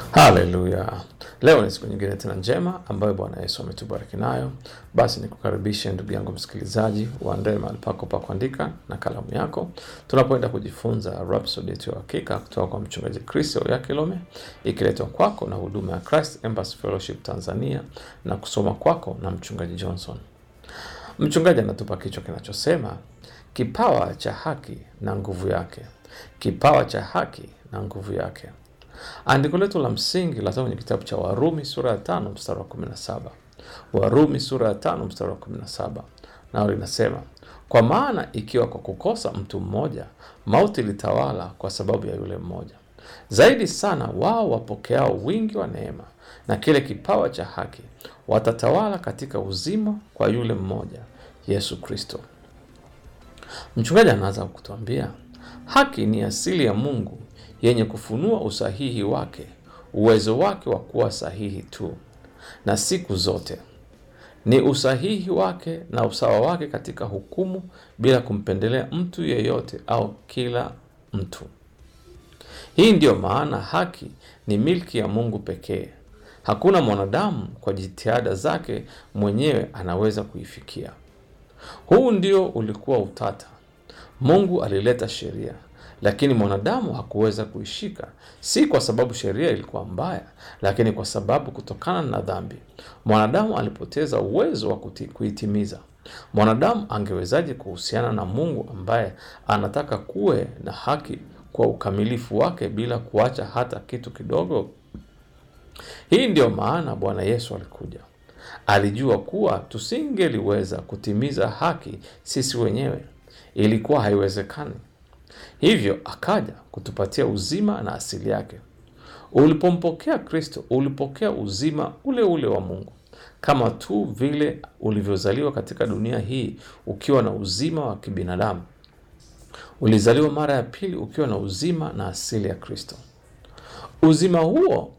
Haleluya! Leo ni siku nyingine tena njema ambayo Bwana Yesu ametubariki nayo. Basi nikukaribishe ndugu yangu msikilizaji, uandae mahali pako pa kuandika na kalamu yako, tunapoenda kujifunza Rhapsody yetu ya Hakika kutoka kwa mchungaji Chris Oyakilome, ikiletwa kwako na huduma ya Christ Embassy Fellowship Tanzania na kusoma kwako na mchungaji Johnson. Mchungaji anatupa kichwa kinachosema kipawa cha haki na nguvu yake, kipawa cha haki na nguvu yake. Andiko letu la msingi linatoka kwenye kitabu cha Warumi sura ya tano mstari wa kumi na saba. Warumi sura ya tano mstari wa kumi na saba, nao linasema kwa maana ikiwa kwa kukosa mtu mmoja mauti ilitawala kwa sababu ya yule mmoja, zaidi sana wao wapokeao wingi wa neema na kile kipawa cha haki watatawala katika uzima kwa yule mmoja, Yesu Kristo. Mchungaji anaanza kutuambia haki ni asili ya Mungu yenye kufunua usahihi wake, uwezo wake wa kuwa sahihi tu na siku zote. Ni usahihi wake na usawa wake katika hukumu bila kumpendelea mtu yeyote au kila mtu. Hii ndiyo maana haki ni milki ya Mungu pekee. Hakuna mwanadamu kwa jitihada zake mwenyewe anaweza kuifikia. Huu ndio ulikuwa utata. Mungu alileta sheria lakini mwanadamu hakuweza kuishika, si kwa sababu sheria ilikuwa mbaya, lakini kwa sababu kutokana na dhambi mwanadamu alipoteza uwezo wa kuti- kuitimiza. Mwanadamu angewezaje kuhusiana na Mungu ambaye anataka kuwe na haki kwa ukamilifu wake bila kuacha hata kitu kidogo? Hii ndiyo maana Bwana Yesu alikuja. Alijua kuwa tusingeliweza kutimiza haki sisi wenyewe, ilikuwa haiwezekani. Hivyo akaja kutupatia uzima na asili yake. Ulipompokea Kristo, ulipokea uzima ule ule wa Mungu, kama tu vile ulivyozaliwa katika dunia hii ukiwa na uzima wa kibinadamu. Ulizaliwa mara ya pili ukiwa na uzima na asili ya Kristo. Uzima huo